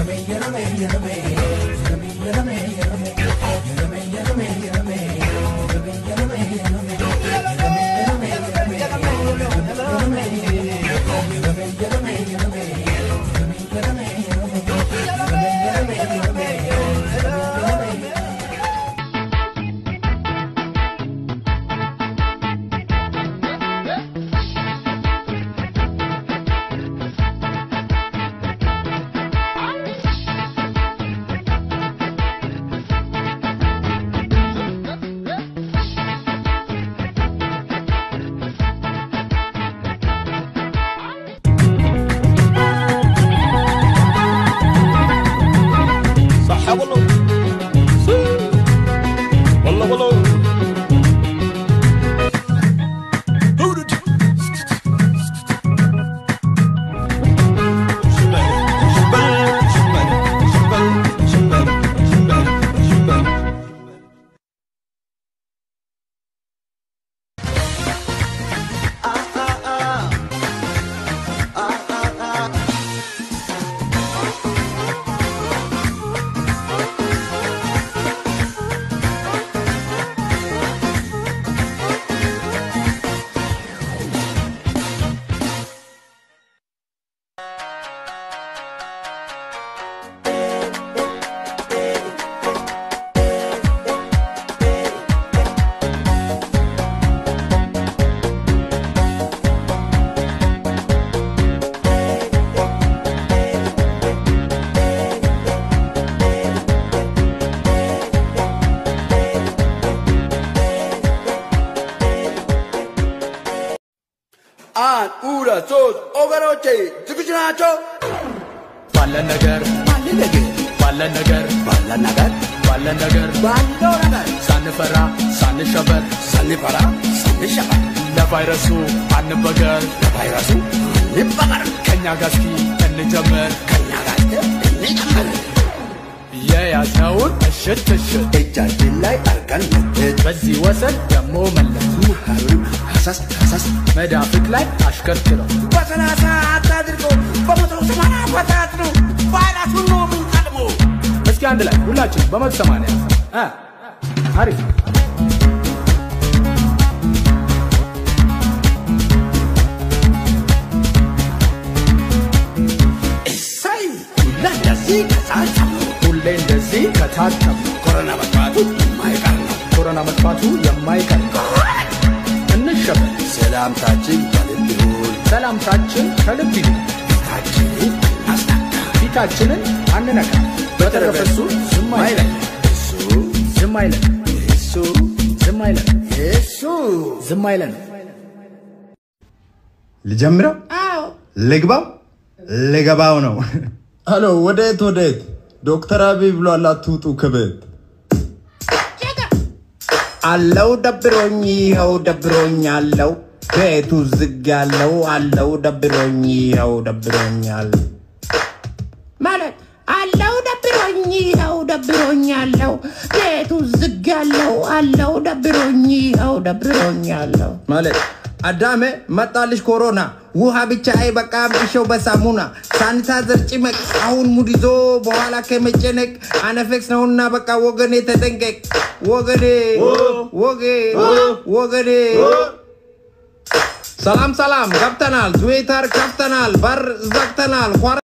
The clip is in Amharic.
صح والله والله والله هودج አንድ ሁለት ሶስት ወገኖቼ ዝግጁ ናቸው? ባለን ነገር ባለን ነገር ባለን ነገር ባለን ነገር ባለን ነገር ባለው ነገር ሳንፈራ ሳንሸበር ሳንፈራ ሳንሸበር ለቫይረሱ አንበገር ለቫይረሱ እንበቀር ከኛ ጋር እስኪ እንጀምር ከኛ ጋር እንጨምር የያዝነውን እሽት እሽት እጃችን ላይ አርገን መትት በዚህ ወሰን ደሞ መለስ ሙካሩን ሀሳስ ሀሳስ መዳፍቅ ላይ አሽከርክረው በሰላሳ አታድርጎ በመቶ ሰማንያ አፈታት ነው ቫይረሱን ነው የምንቀድሞ እስኪ አንድ ላይ ሁላችን በመቶ ሰማንያ እ አሪፍ እሰይ ሁላ እንደዚህ ከሳሳሙ ሁሌ እንደዚህ ከታተም ኮሮና መጥፋቱ የማይቀር ነው ኮሮና መጥፋቱ የማይቀር ነው። እንሸበር ሰላምታችን ከልብ ይሁን ሰላምታችን ከልብ ይሁን ፊታችንን እናስናካ ፊታችንን አንነካ በተረፈ እሱ ዝም አይለን እሱ ዝም አይለን እሱ ዝም አይለን እሱ ዝም አይለን ልጀምረው? ልግባው? ልገባው ነው። አሎ ወዴት ወዴት? ዶክተር አብይ ብሏል አትውጡ ከቤት። አለው ደብሮኝ፣ ይኸው ደብሮኝ አለው ቤቱ ዝግ ያለው አለው ደብሮኝ፣ ይኸው ደብሮኛል ማለት አለው ደብሮኝ ይኸው ደብሮኝ አለው ቤቱ ዝግ ያለው አለው ደብሮኝ ይኸው ደብሮኝ አለው ማለት አዳሜ መጣልሽ ኮሮና ውሃ ብቻ አይበቃም እሸው በሳሙና ሳኒታይዘር ጭመቅ አሁን ሙድ ይዞ በኋላ ከመጨነቅ አነፌክስ ነውና በቃ ወገኔ ተጠንቀቅ ወገኔ ወጌ ወገኔ ሰላም ሰላም ገብተናል ትዊተር ከፍተናል በር ዘግተናል ኳራ